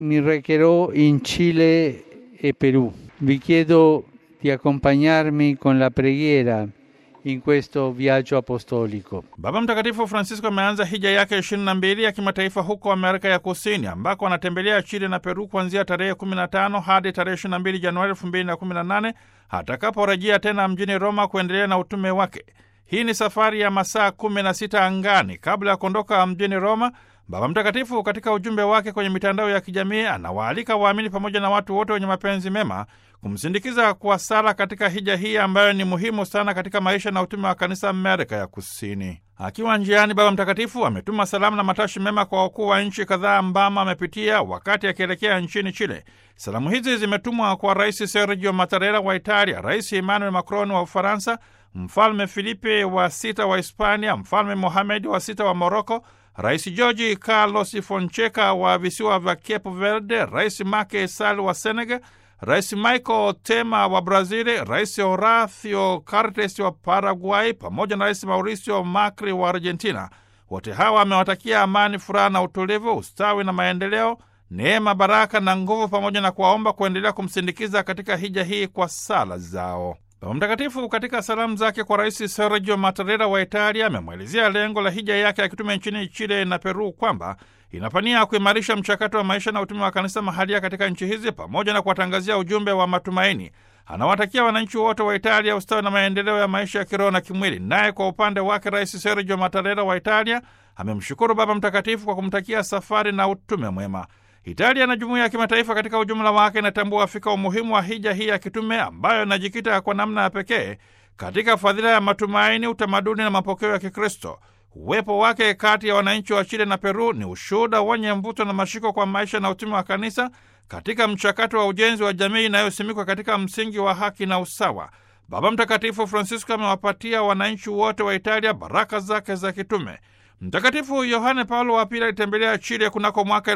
mi recherò in Cile e Perù. Vi chiedo di accompagnarmi con la preghiera in questo viaggio apostolico. Baba Mtakatifu Francisco ameanza hija yake ishirini na mbili ya kimataifa huko Amerika ya Kusini, ambako anatembelea Chile na Peru kuanzia tarehe 15 hadi tarehe 22 Januari 2018 atakaporejea tena mjini Roma kuendelea na utume wake. Hii ni safari ya masaa kumi na sita angani. Kabla ya kuondoka mjini Roma, Baba Mtakatifu katika ujumbe wake kwenye mitandao ya kijamii anawaalika waamini pamoja na watu wote wenye mapenzi mema kumsindikiza kwa sala katika hija hii ambayo ni muhimu sana katika maisha na utume wa kanisa Amerika ya Kusini. Akiwa njiani, Baba Mtakatifu ametuma salamu na matashi mema kwa wakuu wa nchi kadhaa ambamo amepitia wakati akielekea nchini Chile. Salamu hizi zimetumwa kwa Rais Sergio Mattarella wa Italia, Rais Emmanuel Macron wa Ufaransa, Mfalme Filipe wa sita wa Hispania, Mfalme Mohamed wa sita wa Moroko, Rais George Carlos Fonseca wa visiwa vya Cape Verde, Rais Macky Sall wa Senegal, Rais Michael Temer wa Brazili, Rais Horacio Cartes wa Paraguay pamoja na Rais Mauricio Macri wa Argentina. Wote hawa wamewatakia amani, furaha na utulivu, ustawi na maendeleo, neema, baraka na nguvu, pamoja na kuwaomba kuendelea kumsindikiza katika hija hii kwa sala zao. Baba Mtakatifu katika salamu zake kwa Rais Sergio Mattarella wa Italia amemwelezea lengo la hija yake akitume nchini Chile na Peru kwamba inapania kuimarisha mchakato wa maisha na utume wa kanisa mahalia katika nchi hizi pamoja na kuwatangazia ujumbe wa matumaini. Anawatakia wananchi wote wa Italia ustawi na maendeleo ya maisha ya kiroho na kimwili. Naye kwa upande wake Rais Sergio Mattarella wa Italia amemshukuru Baba Mtakatifu kwa kumtakia safari na utume mwema. Italia na jumuiya ya kimataifa katika ujumla wake inatambua fika umuhimu wa hija hii ya kitume ambayo inajikita kwa namna ya pekee katika fadhila ya matumaini, utamaduni na mapokeo ya Kikristo. Uwepo wake kati ya wananchi wa Chile na Peru ni ushuhuda wenye mvuto na mashiko kwa maisha na utume wa kanisa katika mchakato wa ujenzi wa jamii inayosimikwa katika msingi wa haki na usawa. Baba Mtakatifu Francisco amewapatia wananchi wote wa Italia baraka zake za kitume. Mtakatifu Yohane Paulo wa Pili alitembelea Chile kunako mwaka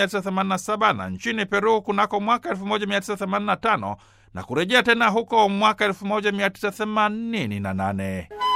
1987 na nchini Peru kunako mwaka 1985 na kurejea tena huko mwaka 1988.